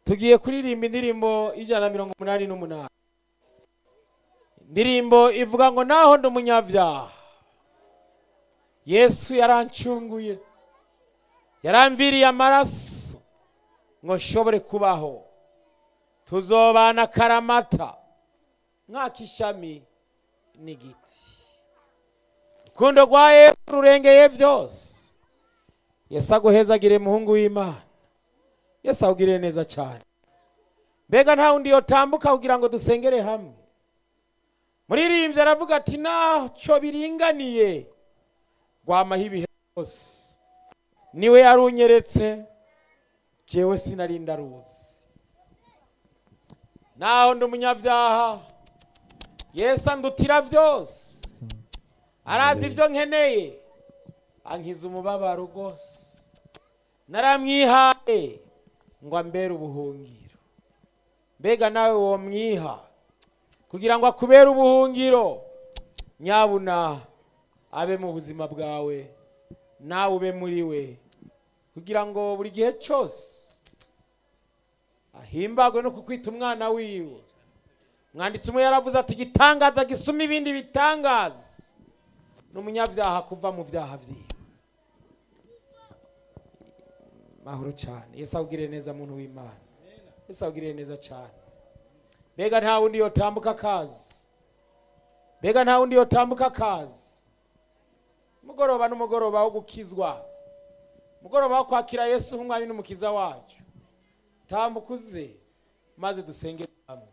tugiye kuririmba indirimbo ijana na mirongo umunani n'umunani indirimbo ivuga ngo naho ndi umunyabyaha yesu yarancunguye yaramviriye amaraso ngo nshobore kubaho tuzobana karamata nk'ak'ishami n'igiti urukundo rwa yesu rurengeye byose yesu aguhezagire muhungu w'imana yesu awugirire neza cyane mbega nta wundi yotambuka kugira ngo dusengere hamwe muririmbyi aravuga ati ntacyo biringaniye rwamaho ibihe byose niwe yarunyeretse byewe sinarinda ruzi naho ndi umunyabyaha yesu andutira byose arazi ibyo nkeneye ankiza umubabaro rwose naramwihaye ngo ambere ubuhungiro mbega nawe wamwiha kugira ngo akubere ubuhungiro nyabuna abe mu buzima bwawe nawe ube muri we kugira ngo buri gihe cyose ahimbagwe no kukwita umwana wiwe mwanditsi umwe yaravuze ati igitangaza gisuma ibindi bitangaza ni umunyabyaha kuva mu byaha byiwe mahoro cyane yesu awugirire neza muntu w'imana yesu awugirire neza cyane mbega nta wundi yotambuka akazi mbega nta wundi yotambuka akazi umugoroba n'umugoroba wo gukizwa umugoroba wo kwakira yesu nk'umwanya n'umukiza wacu tambuka uze maze dusenge